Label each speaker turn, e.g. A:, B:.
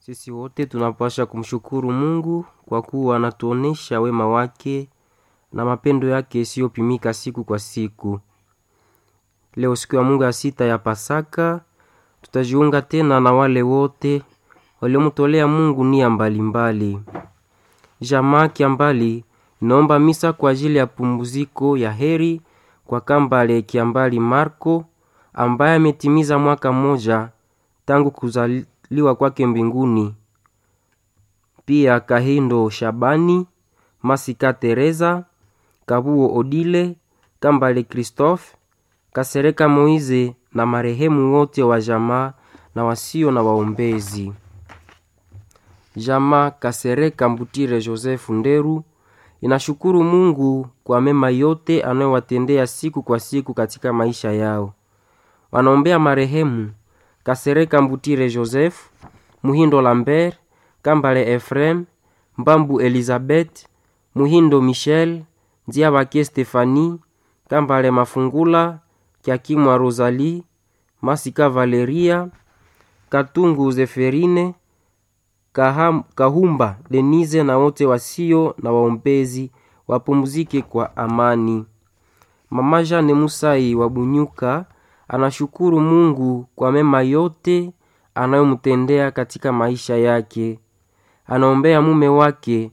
A: Sisi wote tunapaswa kumshukuru Mungu kwa kuwa anatuonesha wema wake na mapendo yake isiyopimika siku kwa siku. Leo siku ya Mungu ya sita ya Pasaka, tutajiunga tena na wale wote waliomtolea Mungu nia mbalimbali. Jamaa Kiambali inaomba misa kwa ajili ya pumziko ya heri kwa Kambale Kiambali Marco ambaye ametimiza mwaka mmoja tangu kuzaliwa kwake mbinguni. Pia Kahindo Shabani, Masika Teresa, Kabuo Odile, Kambale Christophe, Kasereka Moize na marehemu wote wa jamaa na wasio na waombezi. Jamaa Kasereka Mbutire Joseph Nderu inashukuru Mungu kwa mema yote anayowatendea siku kwa siku katika maisha yao. Wanaombea marehemu Kasereka Mbutire Joseph, Muhindo Lambert, Kambale Efrem, Mbambu Elizabeth, Muhindo Michel, Nziabake Stefani, Kambale Mafungula, Kiakimwa Rosalie, Masika Valeria, Katungu Zeferine, Kaham, Kahumba Denise na wote wasio na waombezi wapumzike kwa amani. Mama Jane Musai wa Bunyuka anashukuru Mungu kwa mema yote anayomtendea katika maisha yake. Anaombea mume wake